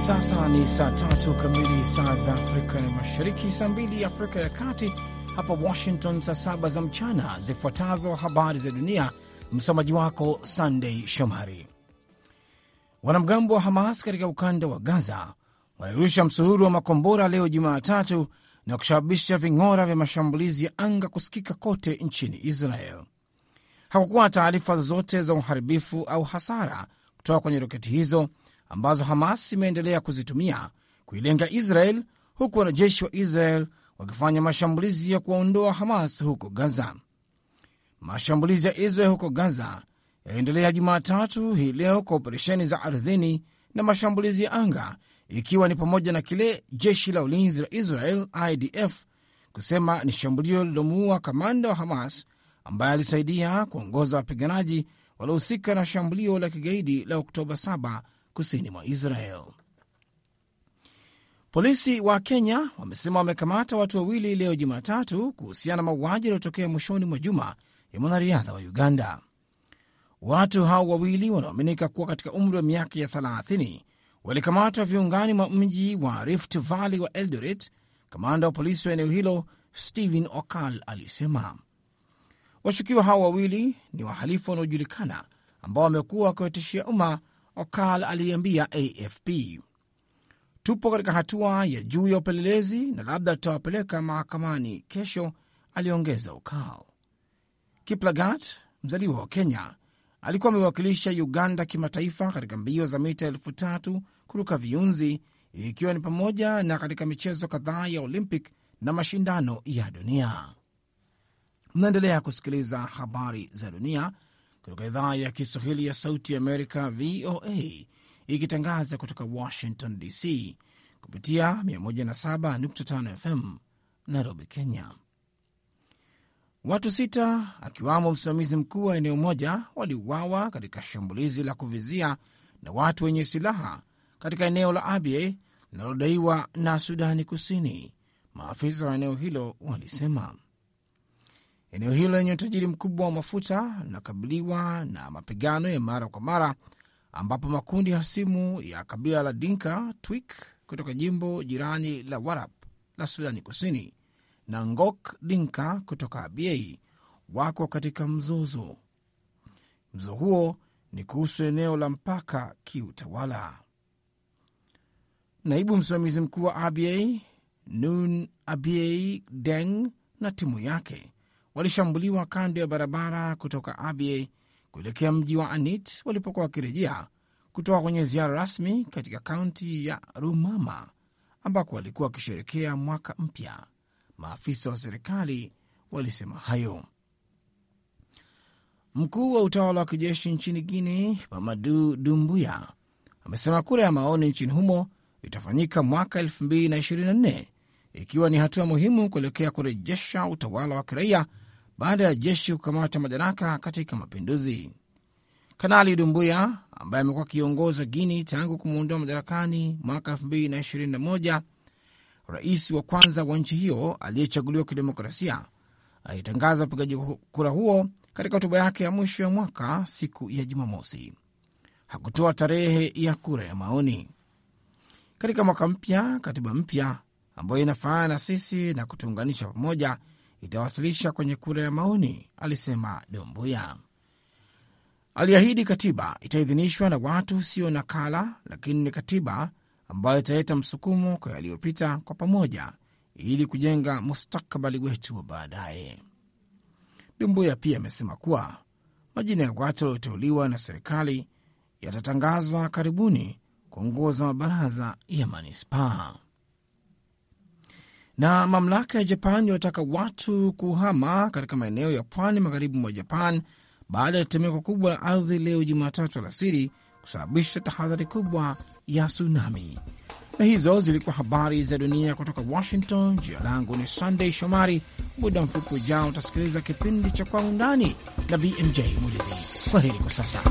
sasa ni saa tatu kamili saa za Afrika ya Mashariki, saa mbili Afrika ya Kati, hapa Washington saa saba za mchana. Zifuatazo habari za dunia, msomaji wako Sandey Shomari. Wanamgambo wa Hamas katika ukanda wa Gaza walirusha msururu wa makombora leo Jumatatu na kusababisha ving'ora vya mashambulizi ya anga kusikika kote nchini Israel. Hakukuwa na taarifa zozote za uharibifu au hasara kutoka kwenye roketi hizo ambazo Hamas imeendelea kuzitumia kuilenga Israel, huku wanajeshi wa Israel wakifanya mashambulizi ya kuwaondoa Hamas huko Gaza. Mashambulizi ya Israel huko Gaza yaliendelea Jumatatu hii leo kwa operesheni za ardhini na mashambulizi ya anga, ikiwa ni pamoja na kile jeshi la ulinzi la Israel IDF kusema ni shambulio lililomuua kamanda wa Hamas ambaye alisaidia kuongoza wapiganaji waliohusika na shambulio la kigaidi la Oktoba 7 kusini mwa Israel. Polisi wa Kenya wamesema wamekamata watu wawili leo Jumatatu kuhusiana na mauaji yaliyotokea mwishoni mwa juma ya mwanariadha wa Uganda. Watu hao wawili wanaoaminika kuwa katika umri wa miaka ya 30 walikamatwa viungani mwa mji wa Rift Valley wa Eldoret. Kamanda wa polisi wa eneo hilo Stephen Okal alisema washukiwa hao wawili ni wahalifu wanaojulikana ambao wamekuwa wakiwatishia umma. Okal aliambia AFP, tupo katika hatua ya juu ya upelelezi na labda tutawapeleka mahakamani kesho, aliongeza Okal. Kiplagat, mzaliwa wa Kenya, alikuwa amewakilisha Uganda kimataifa katika mbio za mita elfu tatu kuruka viunzi, ikiwa ni pamoja na katika michezo kadhaa ya Olympic na mashindano ya dunia. Mnaendelea kusikiliza habari za dunia kutoka idhaa ya Kiswahili ya Sauti Amerika, VOA, ikitangaza kutoka Washington DC kupitia 107.5 FM Nairobi, Kenya. Watu sita akiwamo msimamizi mkuu wa eneo moja waliuawa katika shambulizi la kuvizia na watu wenye silaha katika eneo la Abyei linalodaiwa na Sudani Kusini, maafisa wa eneo hilo walisema. Eneo hilo lenye utajiri mkubwa wa mafuta linakabiliwa na mapigano ya mara kwa mara, ambapo makundi hasimu ya kabila la Dinka Twik kutoka jimbo jirani la Warap la Sudani Kusini na Ngok Dinka kutoka Abyei wako katika mzozo. Mzozo huo ni kuhusu eneo la mpaka kiutawala. Naibu msimamizi mkuu wa Abyei Nun Abyei Deng na timu yake walishambuliwa kando ya barabara kutoka Abyei kuelekea mji wa Anit walipokuwa wakirejea kutoka kwenye ziara rasmi katika kaunti ya Rumama ambako walikuwa wakisherekea mwaka mpya. Maafisa wa serikali walisema hayo. Mkuu wa utawala wa kijeshi nchini Guinea Mamadu Dumbuya amesema kura ya maoni nchini humo itafanyika mwaka 2024 ikiwa ni hatua muhimu kuelekea kurejesha utawala wa kiraia baada ya jeshi kukamata madaraka katika mapinduzi. Kanali Dumbuya ambaye amekuwa akiongoza Guini tangu kumwondoa madarakani mwaka 2021, rais wa kwanza wa nchi hiyo aliyechaguliwa kidemokrasia, alitangaza upigaji kura huo katika hotuba yake ya mwisho ya mwaka siku ya Jumamosi. Hakutoa tarehe ya kura ya maoni. Katika mwaka mpya, katiba mpya ambayo inafanana na sisi na kutuunganisha pamoja itawasilisha kwenye kura ya maoni, alisema Dombuya. Aliahidi katiba itaidhinishwa na watu sio nakala, lakini ni katiba ambayo italeta msukumo kwa yaliyopita kwa pamoja, ili kujenga mustakabali wetu wa baadaye. Dumbuya pia amesema kuwa majina ya watu walioteuliwa na serikali yatatangazwa karibuni kuongoza mabaraza ya manispaa na mamlaka ya Japan inataka watu kuhama katika maeneo ya pwani magharibi mwa Japan baada ya tetemeko kubwa la ardhi leo Jumatatu alasiri kusababisha tahadhari kubwa ya tsunami. Na hizo zilikuwa habari za dunia kutoka Washington. Jina langu ni Sunday Shomari. Muda mfupi ujao utasikiliza kipindi cha Kwa Undani na BMJ Muridhi. Kwa heri kwa sasa.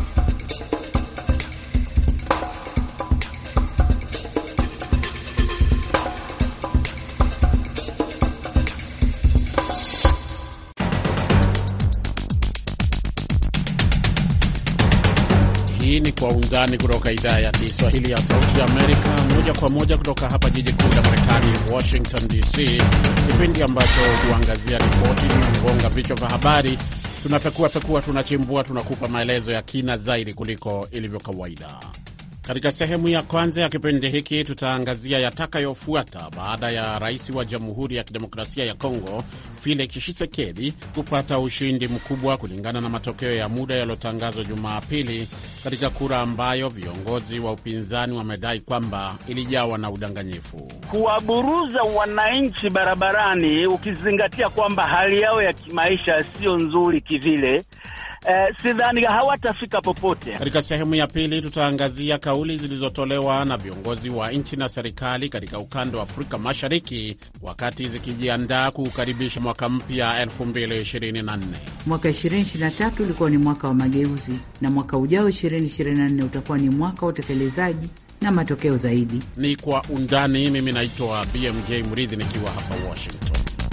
Hii ni Kwa Undani kutoka idhaa ya Kiswahili ya Sauti ya Amerika, moja kwa moja kutoka hapa jiji kuu la Marekani, Washington DC, kipindi ambacho huangazia ripoti inagonga vichwa vya habari. Tunapekua pekua, tunachimbua, tunakupa maelezo ya kina zaidi kuliko ilivyo kawaida. Katika sehemu ya kwanza ya kipindi hiki tutaangazia yatakayofuata baada ya rais wa Jamhuri ya Kidemokrasia ya Kongo Felix Tshisekedi kupata ushindi mkubwa kulingana na matokeo ya muda yaliyotangazwa Jumapili katika kura ambayo viongozi wa upinzani wamedai kwamba ilijawa na udanganyifu. Kuwaburuza wananchi barabarani, ukizingatia kwamba hali yao ya kimaisha sio nzuri kivile. Eh, sidhani hawatafika popote. Katika sehemu ya pili tutaangazia kauli zilizotolewa na viongozi wa nchi na serikali katika ukanda wa Afrika Mashariki wakati zikijiandaa kuukaribisha mwaka mpya 2024. Mwaka 2023 ulikuwa ni mwaka wa mageuzi na mwaka ujao 2024 utakuwa ni mwaka wa utekelezaji na matokeo zaidi. Ni kwa undani. Mimi naitwa BMJ Mridhi nikiwa hapa Washington.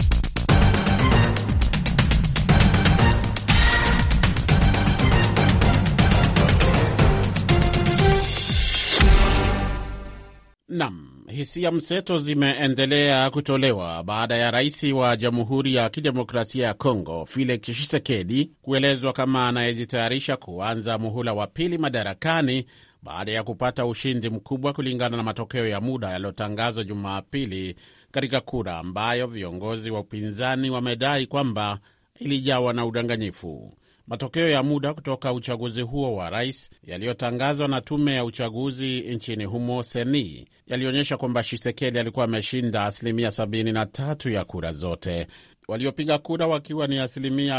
Nam, hisia mseto zimeendelea kutolewa baada ya rais wa Jamhuri ya Kidemokrasia ya Kongo Felix Tshisekedi kuelezwa kama anayejitayarisha kuanza muhula wa pili madarakani baada ya kupata ushindi mkubwa kulingana na matokeo ya muda yaliyotangazwa Jumapili katika kura ambayo viongozi wa upinzani wamedai kwamba ilijawa na udanganyifu. Matokeo ya muda kutoka uchaguzi huo wa rais yaliyotangazwa na tume ya uchaguzi nchini humo seni yalionyesha kwamba Shisekedi alikuwa ameshinda asilimia 73 ya kura zote, waliopiga kura wakiwa ni asilimia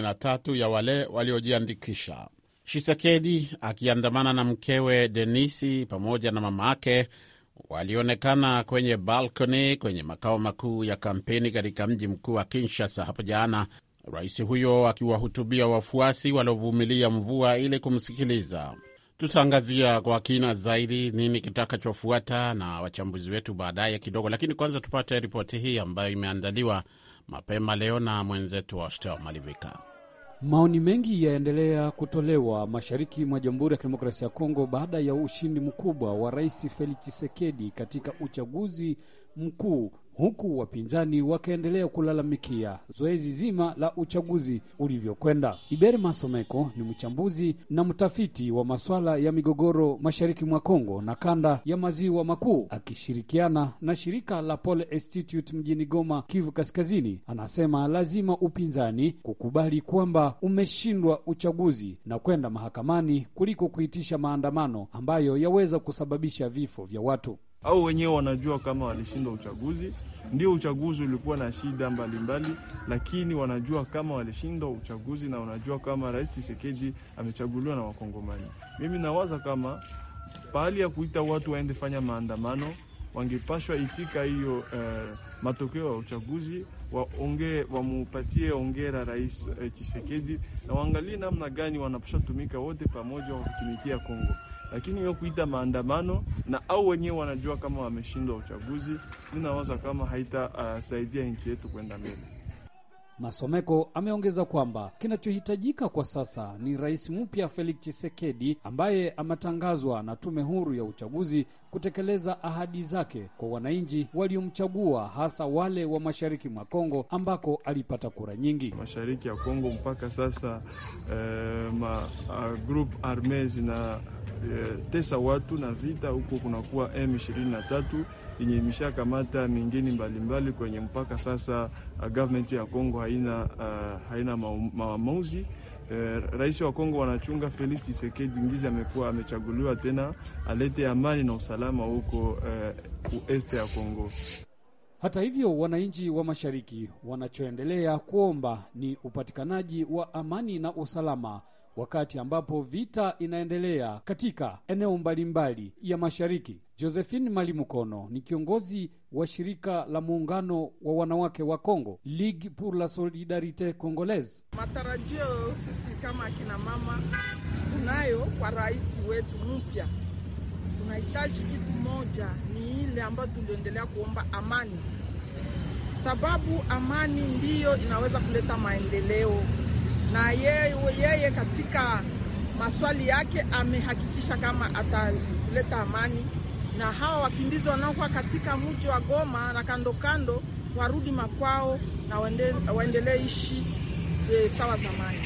43 ya wale waliojiandikisha. Shisekedi akiandamana na mkewe Denisi pamoja na mama ake walionekana kwenye balkoni kwenye makao makuu ya kampeni katika mji mkuu wa Kinshasa hapo jana, rais huyo akiwahutubia wafuasi waliovumilia mvua ili kumsikiliza. Tutaangazia kwa kina zaidi nini kitakachofuata na wachambuzi wetu baadaye kidogo, lakini kwanza tupate ripoti hii ambayo imeandaliwa mapema leo na mwenzetu wa Stel Malivika. Maoni mengi yaendelea kutolewa mashariki mwa Jamhuri ya Kidemokrasia ya Kongo baada ya ushindi mkubwa wa Rais Felix Tshisekedi katika uchaguzi mkuu huku wapinzani wakaendelea kulalamikia zoezi zima la uchaguzi ulivyokwenda. Iberi Masomeko ni mchambuzi na mtafiti wa masuala ya migogoro mashariki mwa Kongo na kanda ya maziwa makuu, akishirikiana na shirika la Pole Institute mjini Goma, Kivu Kaskazini. Anasema lazima upinzani kukubali kwamba umeshindwa uchaguzi na kwenda mahakamani kuliko kuitisha maandamano ambayo yaweza kusababisha vifo vya watu au wenyewe wanajua kama walishindwa uchaguzi. Ndio uchaguzi ulikuwa na shida mbalimbali mbali, lakini wanajua kama walishindwa uchaguzi na wanajua kama Rais Tshisekedi amechaguliwa na Wakongomani. Mimi nawaza kama pahali ya kuita watu waende fanya maandamano, wangepashwa itika hiyo eh, matokeo ya uchaguzi waonge, wamupatie ongera Rais eh, Tshisekedi na waangalie namna gani wanapasha tumika wote pamoja wa kutumikia Kongo lakini hiyo kuita maandamano na au wenyewe wanajua kama wameshindwa uchaguzi, mi nawaza kama haitasaidia uh, nchi yetu kwenda mbele. Masomeko ameongeza kwamba kinachohitajika kwa sasa ni rais mpya Felix Tshisekedi ambaye ametangazwa na tume huru ya uchaguzi kutekeleza ahadi zake kwa wananchi waliomchagua, hasa wale wa mashariki mwa Kongo ambako alipata kura nyingi. Mashariki ya Kongo mpaka sasa eh, ma uh, group arme zina eh, tesa watu na vita huko, kunakuwa M23 yenye imeshakamata mingine mbalimbali kwenye mpaka sasa. Uh, government ya Kongo haina, uh, haina maamuzi Eh, rais wa Kongo wanachunga Felix Tshisekedi ngizi amekuwa amechaguliwa tena alete amani na usalama huko eh, ueste ya Kongo. Hata hivyo, wananchi wa mashariki wanachoendelea kuomba ni upatikanaji wa amani na usalama wakati ambapo vita inaendelea katika eneo mbalimbali ya mashariki. Josephine Malimukono ni kiongozi wa shirika la muungano wa wanawake wa Kongo, Ligue pour la Solidarite Congolaise. Matarajio sisi kama akina mama tunayo kwa rais wetu mpya, tunahitaji kitu moja, ni ile ambayo tuliendelea kuomba amani, sababu amani ndiyo inaweza kuleta maendeleo na yeye, yeye katika maswali yake amehakikisha kama ataleta amani, na hawa wakimbizi wanaokuwa katika mji wa Goma na kando kando warudi makwao na waendelee ishi e, sawa zamani.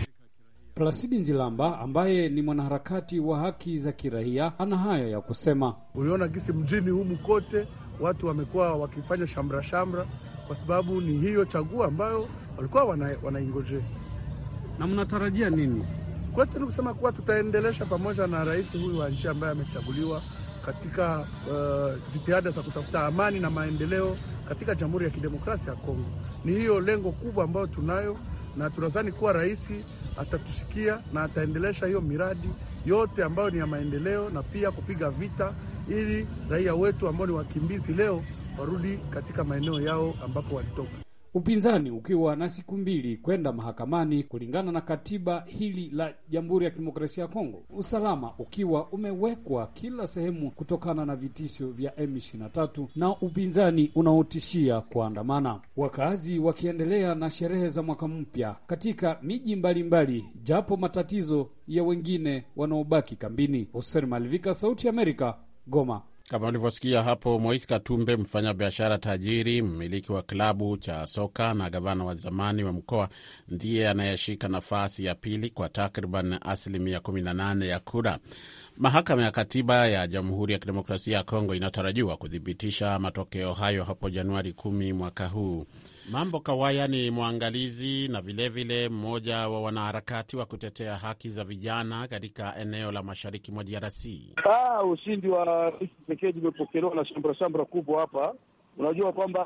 Plasidi Nzilamba ambaye ni mwanaharakati wa haki za kiraia ana haya ya kusema. Uliona gisi mjini humu kote watu wamekuwa wakifanya shamra shamra, kwa sababu ni hiyo chaguo ambayo walikuwa wanaingojea. Wana na mnatarajia nini? Kwetu ni kusema kuwa tutaendelesha pamoja na rais huyu wa nchi ambaye amechaguliwa katika uh, jitihada za kutafuta amani na maendeleo katika Jamhuri ya Kidemokrasia ya Kongo. Ni hiyo lengo kubwa ambayo tunayo, na tunadhani kuwa rais atatusikia na ataendelesha hiyo miradi yote ambayo ni ya maendeleo na pia kupiga vita ili raia wetu ambao ni wakimbizi leo warudi katika maeneo yao ambapo walitoka. Upinzani ukiwa na siku mbili kwenda mahakamani kulingana na katiba hili la Jamhuri ya Kidemokrasia ya Kongo, usalama ukiwa umewekwa kila sehemu kutokana na vitisho vya M23 na upinzani unaotishia kuandamana, wakazi wakiendelea na sherehe za mwaka mpya katika miji mbalimbali, japo matatizo ya wengine wanaobaki kambini. Hosen Malivika, Sauti ya Amerika, Goma. Kama ulivyosikia hapo, Moise Katumbe, mfanyabiashara tajiri, mmiliki wa klabu cha soka na gavana wa zamani wa mkoa, ndiye anayeshika nafasi ya pili kwa takriban asilimia 18 ya kura. Mahakama ya Katiba ya Jamhuri ya Kidemokrasia ya Kongo inatarajiwa kuthibitisha matokeo hayo hapo Januari 10 mwaka huu. Mambo Kawaya ni mwangalizi na vilevile mmoja wa wanaharakati wa kutetea haki za vijana katika eneo la mashariki mwa DRC. Ah, ushindi wa Rais Tshisekedi umepokelewa na shambra shambra kubwa hapa. Unajua kwamba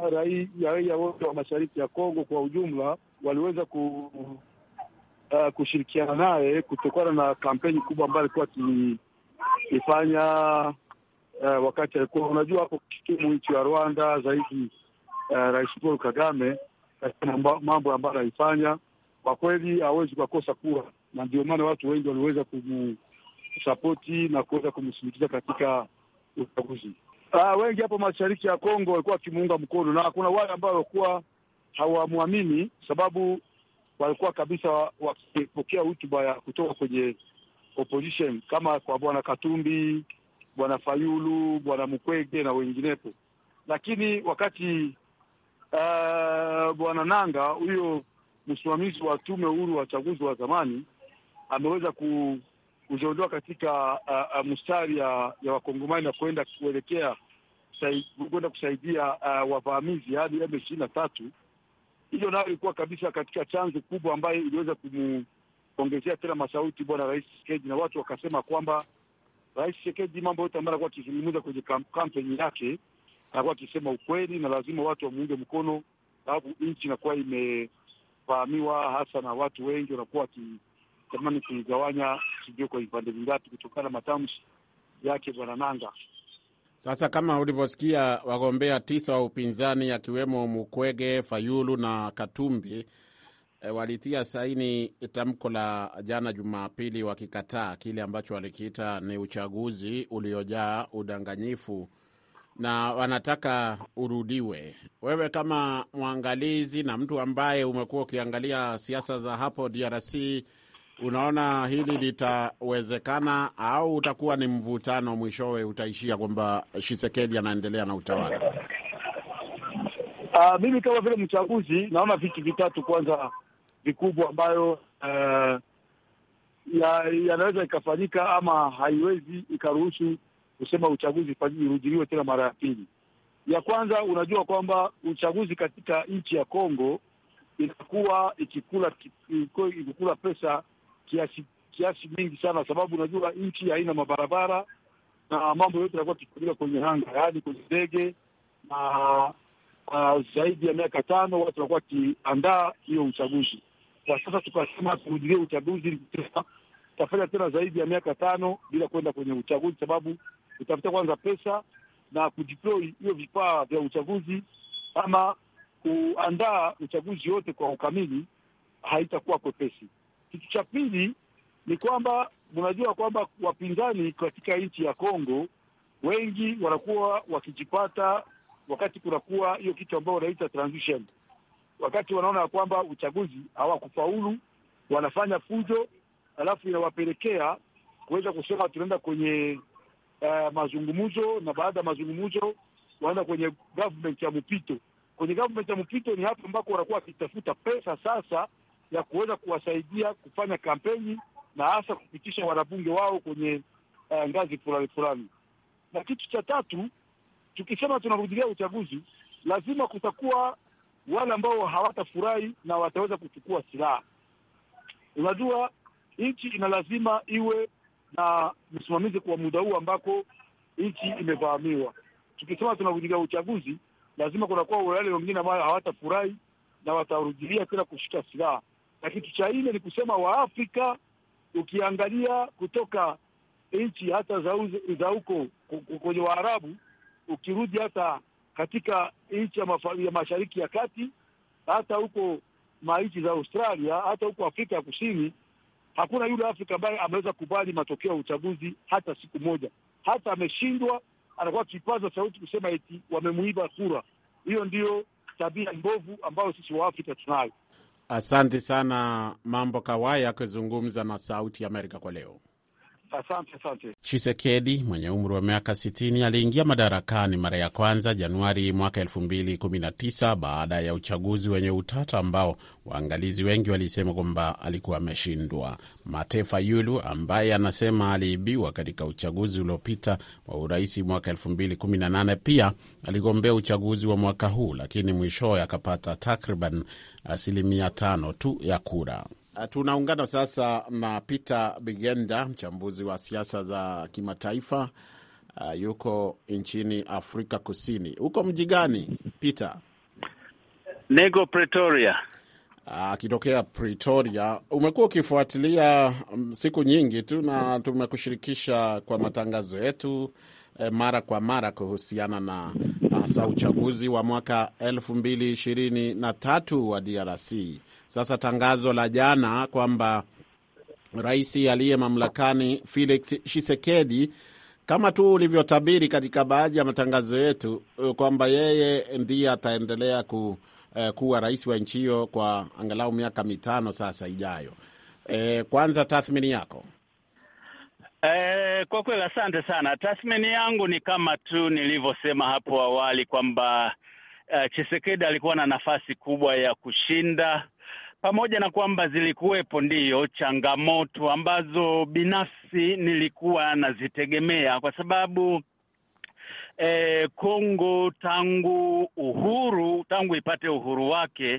raia wote wa mashariki ya Kongo kwa ujumla waliweza ku, uh, kushirikiana naye kutokana na kampeni kubwa ambayo alikuwa akifanya uh, wakati alikuwa unajua hapo kikimu nchi ya Rwanda zaidi Uh, Rais Paul Kagame katika mambo ambayo anaifanya kwa kweli hawezi kukosa kura, na ndio maana watu wengi waliweza kumsapoti na kuweza kumsindikiza katika uchaguzi. Uh, wengi hapo mashariki ya Kongo walikuwa wakimuunga mkono, na kuna wale ambao walikuwa hawamwamini, sababu walikuwa kabisa wakipokea hotuba ya kutoka kwenye opposition kama kwa bwana Katumbi, bwana Fayulu, bwana Mukwege na wenginepo, lakini wakati Uh, bwana Nanga huyo msimamizi wa tume huru wa uchaguzi wa zamani ameweza ku, kujiondoa katika uh, uh, mstari ya, ya wakongomani na kuenda kuelekea kwenda kusaidia uh, wavamizi hadi M ishirini na tatu. Hiyo nayo ilikuwa kabisa katika chanzo kubwa ambayo iliweza kumuongezea tena masauti bwana Rais Tshisekedi, na watu wakasema kwamba Rais Tshisekedi mambo yote ambayo alikuwa akizungumza kwenye kampeni yake anakuwa akisema ukweli na lazima watu wamuunge mkono, sababu nchi inakuwa imefahamiwa hasa na watu wengi wanakuwa wakitamani kuigawanya, sijui kwa vipande vingapi, kutokana na matamshi yake bwana Nanga. Sasa kama ulivyosikia, wagombea tisa wa upinzani akiwemo Mukwege, Fayulu na Katumbi e, walitia saini tamko la jana Jumapili wakikataa kile ambacho walikiita ni uchaguzi uliojaa udanganyifu na wanataka urudiwe. Wewe kama mwangalizi na mtu ambaye umekuwa ukiangalia siasa za hapo DRC, unaona hili litawezekana au utakuwa ni mvutano, mwishowe utaishia kwamba Tshisekedi anaendelea na utawala? Uh, mimi kama vile mchambuzi naona vitu vitatu kwanza vikubwa ambayo uh, yanaweza ya ikafanyika ama haiwezi ikaruhusu kusema uchaguzi irudiliwe tena mara ya pili. Ya kwanza, unajua kwamba uchaguzi katika nchi ya Kongo inakuwa ikikula ikikula pesa kiasi kiasi mingi sana, sababu unajua nchi haina mabarabara na mambo yote yanakuwa kichukuliwa kwenye anga, yaani kwenye ndege na uh, zaidi ya miaka tano watu wanakuwa wakiandaa hiyo uchaguzi. Kwa sasa tukasema turudilie uchaguzi tutafanya tena zaidi ya miaka tano bila kwenda kwenye uchaguzi, sababu utafuta kwanza pesa na kudeploy hiyo vifaa vya uchaguzi ama kuandaa uchaguzi wote kwa ukamili, haitakuwa kwepesi. Kitu cha pili ni kwamba mnajua kwamba wapinzani katika nchi ya Kongo wengi wanakuwa wakijipata wakati kunakuwa hiyo kitu ambao wanaita transition, wakati wanaona ya kwamba uchaguzi hawakufaulu, wanafanya fujo alafu inawapelekea kuweza kusema tunaenda kwenye uh, mazungumzo, na baada ya mazungumzo waenda kwenye government ya mpito. Kwenye government ya mpito ni hapo ambako wanakuwa wakitafuta pesa sasa ya kuweza kuwasaidia kufanya kampeni na hasa kupitisha wanabunge wao kwenye uh, ngazi fulani fulani. Na kitu cha tatu, tukisema tunarudilia uchaguzi, lazima kutakuwa wale ambao hawatafurahi na wataweza kuchukua silaha. Unajua, nchi ina lazima iwe na msimamizi kwa muda huu ambako nchi imevamiwa. Tukisema tunarudilia uchaguzi, lazima kunakuwa wale wengine ambao hawatafurahi na watarudilia tena kushika silaha. Na kitu cha nne ni kusema Waafrika, ukiangalia kutoka nchi hata za huko kwenye Waarabu, ukirudi hata katika nchi ya, ya mashariki ya kati, hata huko manchi za Australia, hata huko Afrika ya Kusini, hakuna yule Afrika ambaye ameweza kubali matokeo ya uchaguzi hata siku moja. Hata ameshindwa, anakuwa kipaza sauti kusema eti wamemuiba kura. Hiyo ndiyo tabia mbovu ambayo sisi Waafrika tunayo. Asante sana Mambo Kawaya akizungumza na Sauti ya Amerika kwa leo. Asante, asante. Chisekedi mwenye umri wa miaka 60 aliingia madarakani mara ya kwanza Januari mwaka 2019 baada ya uchaguzi wenye utata ambao waangalizi wengi walisema kwamba alikuwa ameshindwa. Matefa Yulu ambaye anasema aliibiwa katika uchaguzi uliopita wa urais mwaka 2018 pia aligombea uchaguzi wa mwaka huu, lakini mwishowe akapata takriban asilimia tano tu ya kura. Tunaungana sasa na Peter Bigenda, mchambuzi wa siasa za kimataifa. Uh, yuko nchini Afrika Kusini. Uko mji gani Peter? Niko Pretoria. Akitokea uh, Pretoria. Umekuwa ukifuatilia um, siku nyingi tu na tumekushirikisha kwa matangazo yetu eh, mara kwa mara kuhusiana na hasa uh, uchaguzi wa mwaka elfu mbili ishirini na tatu wa DRC. Sasa tangazo la jana kwamba rais aliye mamlakani Felix Tshisekedi, kama tu ulivyotabiri katika baadhi ya matangazo yetu, kwamba yeye ndiye ataendelea ku, eh, kuwa rais wa nchi hiyo kwa angalau miaka mitano sasa ijayo. Eh, kwanza tathmini yako. Eh, kwa kweli asante sana. Tathmini yangu ni kama tu nilivyosema hapo awali kwamba uh, Tshisekedi alikuwa na nafasi kubwa ya kushinda pamoja na kwamba zilikuwepo ndiyo changamoto ambazo binafsi nilikuwa nazitegemea kwa sababu eh, Kongo tangu uhuru tangu ipate uhuru wake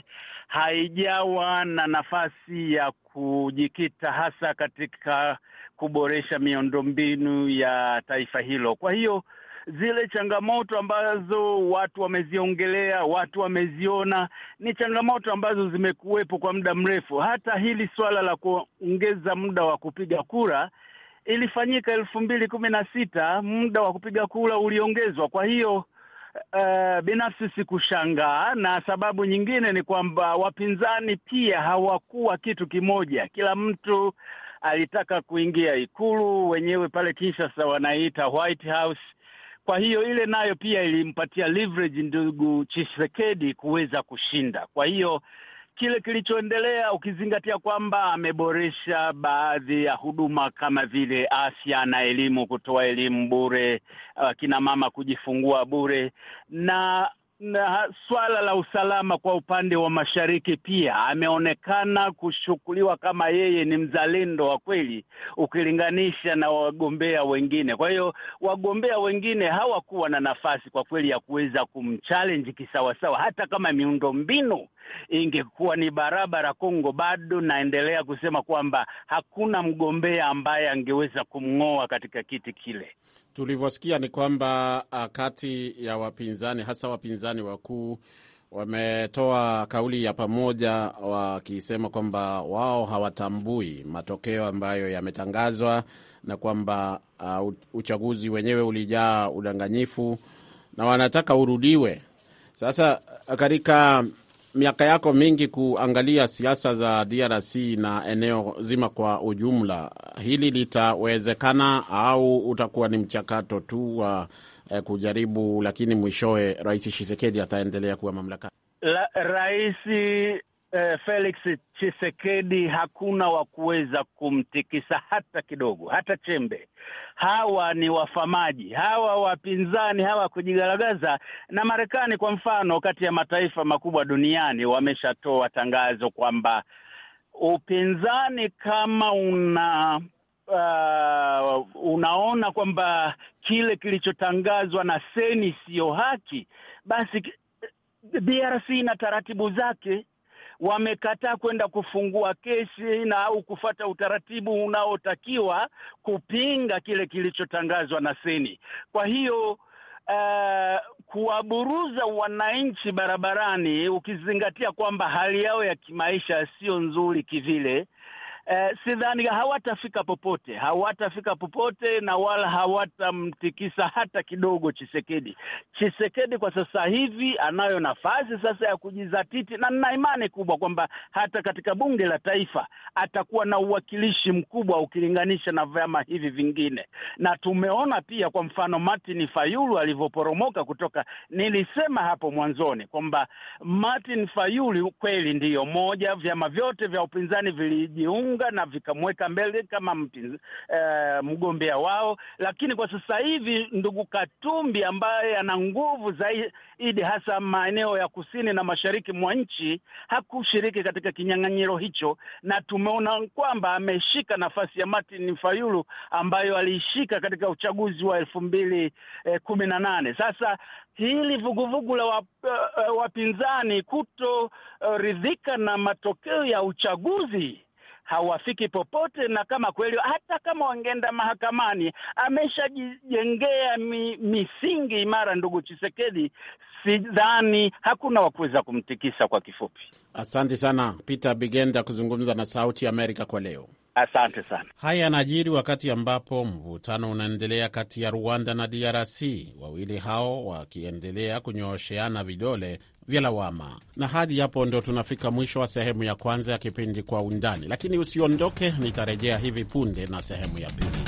haijawa na nafasi ya kujikita hasa katika kuboresha miundombinu ya taifa hilo. Kwa hiyo zile changamoto ambazo watu wameziongelea, watu wameziona, ni changamoto ambazo zimekuwepo kwa muda mrefu. Hata hili suala la kuongeza muda wa kupiga kura ilifanyika elfu mbili kumi na sita, muda wa kupiga kura uliongezwa. Kwa hiyo uh, binafsi sikushangaa, na sababu nyingine ni kwamba wapinzani pia hawakuwa kitu kimoja, kila mtu alitaka kuingia ikulu, wenyewe pale Kinshasa wanaita White House. Kwa hiyo ile nayo pia ilimpatia leverage ndugu Tshisekedi kuweza kushinda. Kwa hiyo kile kilichoendelea, ukizingatia kwamba ameboresha baadhi ya huduma kama vile afya na elimu, kutoa elimu bure, akina mama kujifungua bure, na na swala la usalama kwa upande wa mashariki pia ameonekana kuchukuliwa kama yeye ni mzalendo wa kweli ukilinganisha na wagombea wengine. Kwa hiyo wagombea wengine hawakuwa na nafasi kwa kweli ya kuweza kumchallenge kisawasawa, hata kama miundombinu ingekuwa ni barabara Kongo, bado naendelea kusema kwamba hakuna mgombea ambaye angeweza kumng'oa katika kiti kile. Tulivyosikia ni kwamba kati ya wapinzani hasa wapinzani wakuu wametoa kauli ya pamoja wakisema kwamba wao hawatambui matokeo ambayo yametangazwa na kwamba uh, uchaguzi wenyewe ulijaa udanganyifu na wanataka urudiwe. Sasa katika miaka yako mingi kuangalia siasa za DRC na eneo zima kwa ujumla, hili litawezekana au utakuwa ni mchakato tu wa eh, kujaribu, lakini mwishowe Rais Tshisekedi ataendelea kuwa mamlakani? La, rais eh, Felix Chisekedi hakuna wa kuweza kumtikisa hata kidogo, hata chembe. Hawa ni wafamaji, hawa wapinzani, hawa kujigaragaza. Na Marekani kwa mfano, kati ya mataifa makubwa duniani, wameshatoa tangazo kwamba upinzani kama una uh, unaona kwamba kile kilichotangazwa na seni siyo haki, basi DRC na taratibu zake wamekataa kwenda kufungua kesi na au kufata utaratibu unaotakiwa kupinga kile kilichotangazwa na seni. Kwa hiyo uh, kuwaburuza wananchi barabarani, ukizingatia kwamba hali yao ya kimaisha sio nzuri kivile, Uh, sidhani hawatafika popote, hawatafika popote na wala hawatamtikisa hata kidogo Chisekedi. Chisekedi kwa sasa hivi anayo nafasi sasa ya kujizatiti, na nina imani kubwa kwamba hata katika bunge la taifa atakuwa na uwakilishi mkubwa ukilinganisha na vyama hivi vingine. Na tumeona pia kwa mfano Martin Fayulu alivyoporomoka kutoka, nilisema hapo mwanzoni kwamba Martin Fayulu kweli ndiyo moja, vyama vyote vya upinzani vilijiunga na vikamweka mbele kama mpinz, eh, mgombea wao, lakini kwa sasa hivi ndugu Katumbi ambaye ana nguvu zaidi hasa maeneo ya kusini na mashariki mwa nchi hakushiriki katika kinyang'anyiro hicho, na tumeona kwamba ameshika nafasi ya Martin Fayulu ambayo aliishika katika uchaguzi wa elfu mbili eh, kumi na nane. Sasa hili vuguvugu la wap, uh, wapinzani kutoridhika uh, na matokeo ya uchaguzi hawafiki popote, na kama kweli hata kama wangeenda mahakamani, ameshajijengea mi, misingi imara ndugu Chisekedi. Sidhani hakuna wa kuweza kumtikisa. Kwa kifupi, asante sana Peter Bigenda kuzungumza na Sauti ya Amerika kwa leo. Asante sana. Haya yanajiri wakati ambapo mvutano unaendelea kati ya Rwanda na DRC, wawili hao wakiendelea kunyoosheana vidole vya lawama. Na hadi hapo ndo tunafika mwisho wa sehemu ya kwanza ya kipindi Kwa Undani, lakini usiondoke, nitarejea hivi punde na sehemu ya pili.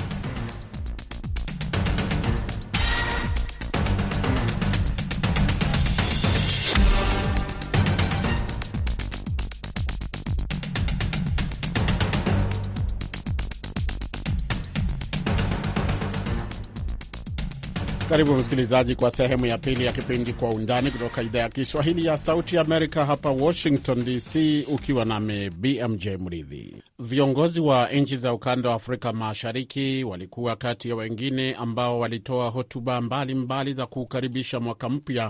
Karibu msikilizaji, kwa sehemu ya pili ya kipindi Kwa Undani kutoka idhaa ya Kiswahili ya Sauti ya Amerika hapa Washington DC, ukiwa nami BMJ Mridhi. Viongozi wa nchi za ukanda wa Afrika Mashariki walikuwa kati ya wengine ambao walitoa hotuba mbalimbali za kukaribisha mwaka mpya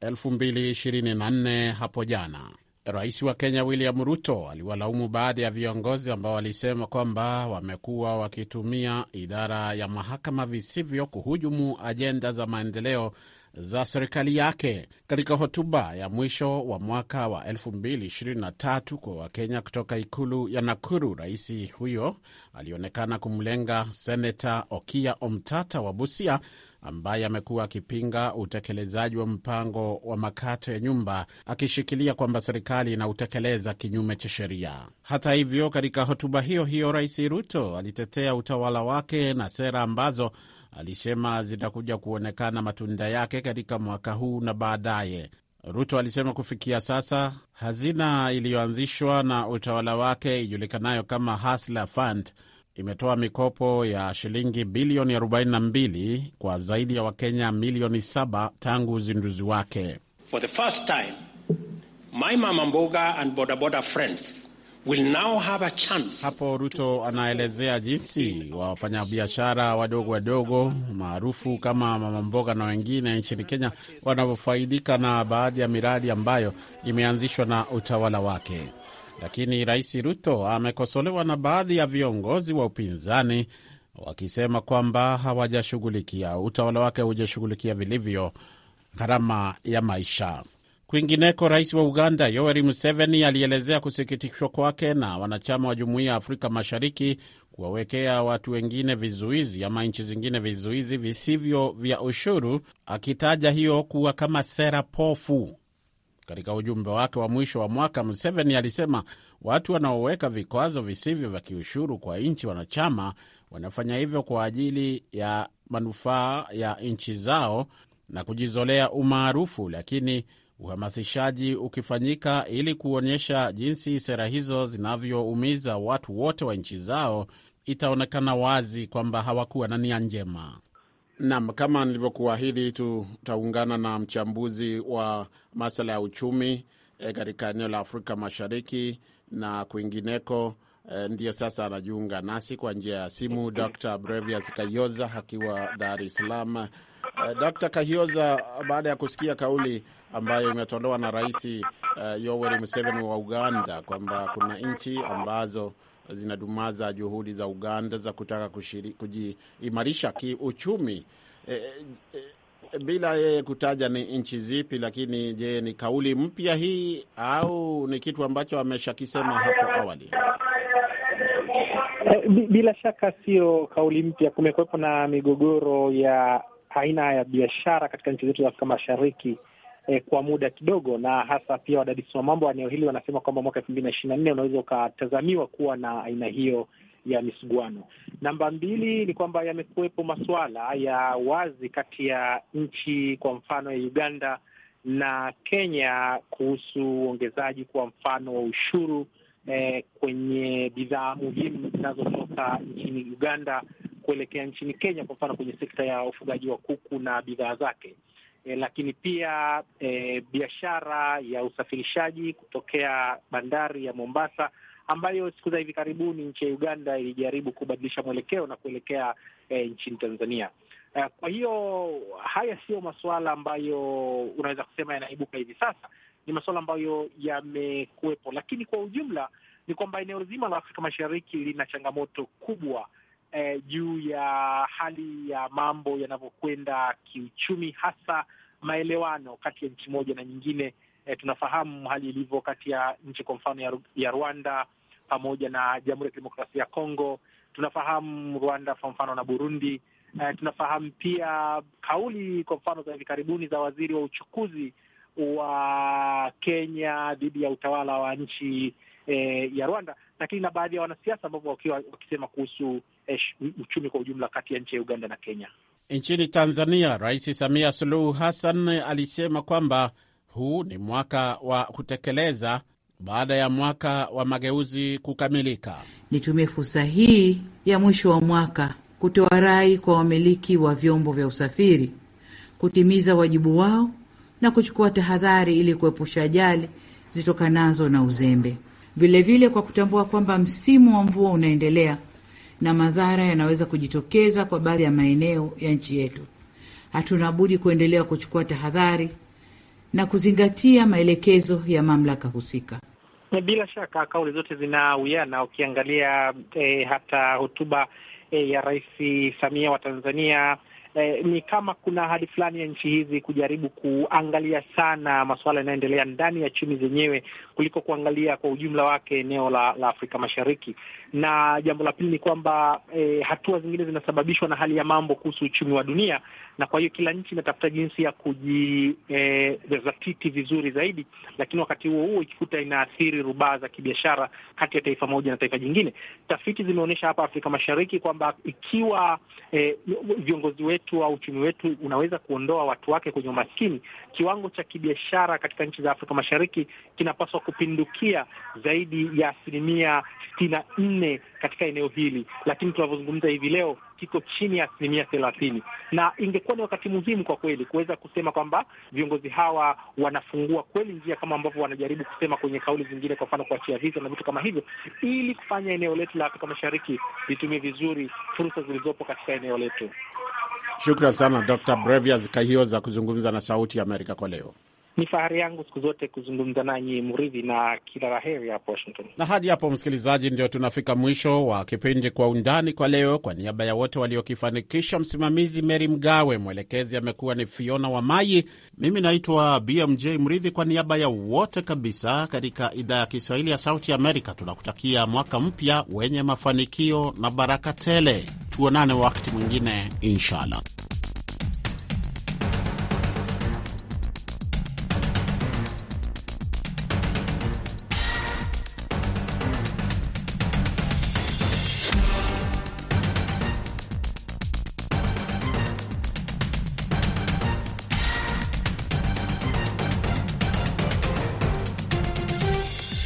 2024 hapo jana. Rais wa Kenya William Ruto aliwalaumu baadhi ya viongozi ambao walisema kwamba wamekuwa wakitumia idara ya mahakama visivyo kuhujumu ajenda za maendeleo za serikali yake. Katika hotuba ya mwisho wa mwaka wa 2023 kwa Wakenya kutoka ikulu ya Nakuru, rais huyo alionekana kumlenga seneta Okiya Omtata wa Busia ambaye amekuwa akipinga utekelezaji wa mpango wa makato ya nyumba akishikilia kwamba serikali inautekeleza kinyume cha sheria. Hata hivyo, katika hotuba hiyo hiyo, Rais Ruto alitetea utawala wake na sera ambazo alisema zitakuja kuonekana matunda yake katika mwaka huu na baadaye. Ruto alisema kufikia sasa hazina iliyoanzishwa na utawala wake ijulikanayo kama Hustler Fund imetoa mikopo ya shilingi bilioni 42 kwa zaidi ya Wakenya milioni 7 tangu uzinduzi wake. For the first time, my mama mboga and bodaboda friends will now have a chance. Hapo Ruto anaelezea jinsi wafanyabiashara wadogo wadogo maarufu kama mama mboga na wengine nchini Kenya wanavyofaidika na baadhi ya miradi ambayo imeanzishwa na utawala wake. Lakini Rais Ruto amekosolewa na baadhi ya viongozi wa upinzani wakisema kwamba hawajashughulikia, utawala wake hujashughulikia vilivyo gharama ya maisha. Kwingineko, rais wa Uganda Yoweri Museveni alielezea kusikitishwa kwake na wanachama wa Jumuiya ya Afrika Mashariki kuwawekea watu wengine vizuizi ama nchi zingine vizuizi visivyo vya ushuru, akitaja hiyo kuwa kama sera pofu. Katika ujumbe wake wa mwisho wa mwaka, Museveni alisema watu wanaoweka vikwazo visivyo vya kiushuru kwa nchi wanachama wanafanya hivyo kwa ajili ya manufaa ya nchi zao na kujizolea umaarufu, lakini uhamasishaji ukifanyika ili kuonyesha jinsi sera hizo zinavyoumiza watu wote wa nchi zao, itaonekana wazi kwamba hawakuwa na nia njema. Naam, kama nilivyokuahidi, tutaungana na mchambuzi wa masuala ya uchumi katika e, eneo la Afrika Mashariki na kwingineko. E, ndiyo sasa anajiunga nasi kwa njia ya simu Dr. Brevias Kayoza akiwa Dar es Salaam. E, Dr. Kayoza, baada ya kusikia kauli ambayo imetolewa na Rais e, Yoweri Museveni wa Uganda kwamba kuna nchi ambazo zinadumaza juhudi za Uganda za kutaka kujiimarisha kiuchumi e, e, bila yeye kutaja ni nchi zipi. Lakini je, ni kauli mpya hii au ni kitu ambacho ameshakisema hapo awali? E, bila shaka sio kauli mpya. Kumekuwepo na migogoro ya aina ya biashara katika nchi zetu za Afrika Mashariki eh, kwa muda kidogo, na hasa pia wadadisi wa mambo wa eneo hili wanasema kwamba mwaka elfu mbili na ishirini na nne unaweza ukatazamiwa kuwa na aina hiyo ya misuguano. Namba mbili ni kwamba yamekuwepo masuala ya wazi kati ya nchi kwa mfano ya Uganda na Kenya kuhusu uongezaji kwa mfano wa ushuru eh, kwenye bidhaa muhimu zinazotoka nchini Uganda kuelekea nchini Kenya, kwa mfano kwenye sekta ya ufugaji wa kuku na bidhaa zake. E, lakini pia e, biashara ya usafirishaji kutokea bandari ya Mombasa ambayo siku za hivi karibuni nchi ya Uganda ilijaribu kubadilisha mwelekeo na kuelekea e, nchini Tanzania. E, kwa hiyo haya sio masuala ambayo unaweza kusema yanaibuka hivi sasa, ni masuala ambayo yamekuwepo, lakini kwa ujumla ni kwamba eneo zima la Afrika Mashariki lina changamoto kubwa Eh, juu ya hali ya mambo yanavyokwenda kiuchumi, hasa maelewano kati ya nchi moja na nyingine. Eh, tunafahamu hali ilivyo kati ya nchi kwa mfano ya, ya Rwanda pamoja na Jamhuri ya Kidemokrasia ya Kongo. Tunafahamu Rwanda kwa mfano na Burundi. Eh, tunafahamu pia kauli kwa mfano za hivi karibuni za waziri wa uchukuzi wa Kenya dhidi ya utawala wa nchi eh, ya Rwanda, lakini na baadhi ya wanasiasa ambao wakiwa wakisema kuhusu eh, uchumi kwa ujumla kati ya nchi ya Uganda na Kenya. Nchini Tanzania, Rais Samia Suluhu Hassan alisema kwamba huu ni mwaka wa kutekeleza baada ya mwaka wa mageuzi kukamilika. Nitumie fursa hii ya mwisho wa mwaka kutoa rai kwa wamiliki wa vyombo vya usafiri kutimiza wajibu wao na kuchukua tahadhari ili kuepusha ajali zitokanazo na uzembe. Vilevile vile kwa kutambua kwamba msimu wa mvua unaendelea na madhara yanaweza kujitokeza kwa baadhi ya maeneo ya nchi yetu, hatuna budi kuendelea kuchukua tahadhari na kuzingatia maelekezo ya mamlaka husika. Bila shaka kauli zote zinawiana. Ukiangalia eh, hata hotuba eh, ya Rais Samia wa Tanzania eh, ni kama kuna ahadi fulani ya nchi hizi kujaribu kuangalia sana masuala yanayoendelea ndani ya chumi zenyewe kuliko kuangalia kwa ujumla wake eneo la, la Afrika Mashariki. Na jambo la pili ni kwamba eh, hatua zingine zinasababishwa na hali ya mambo kuhusu uchumi wa dunia, na kwa hiyo kila nchi inatafuta jinsi ya kujizatiti eh, vizuri zaidi, lakini wakati huo huo ikikuta inaathiri rubaa za kibiashara kati ya taifa moja na taifa jingine. Tafiti zimeonyesha hapa Afrika Mashariki kwamba ikiwa eh, viongozi wetu au uchumi wetu unaweza kuondoa watu wake kwenye umaskini, kiwango cha kibiashara katika nchi za Afrika Mashariki kinapaswa kupindukia zaidi ya asilimia sitini na nne katika eneo hili, lakini tunavyozungumza hivi leo kiko chini ya asilimia thelathini, na ingekuwa ni wakati muhimu kwa kweli kuweza kusema kwamba viongozi hawa wanafungua kweli njia kama ambavyo wanajaribu kusema kwenye kauli zingine, kwa mfano kuachia visa na vitu kama hivyo, ili kufanya eneo letu la Afrika Mashariki litumie vizuri fursa zilizopo katika eneo letu. Shukran sana Dr. Brevias Kahioza kuzungumza na Sauti ya Amerika kwa leo. Ni fahari yangu siku zote kuzungumza nanyi Muridhi, na kila la heri hapo Washington. Na hadi hapo, msikilizaji, ndio tunafika mwisho wa kipindi Kwa Undani kwa leo. Kwa niaba ya wote waliokifanikisha, msimamizi Meri Mgawe, mwelekezi amekuwa ni Fiona wa Mayi, mimi naitwa BMJ Mridhi. Kwa niaba ya wote kabisa katika idhaa ya Kiswahili ya Sauti ya Amerika, tunakutakia mwaka mpya wenye mafanikio na baraka tele. Tuonane wakati mwingine, inshallah.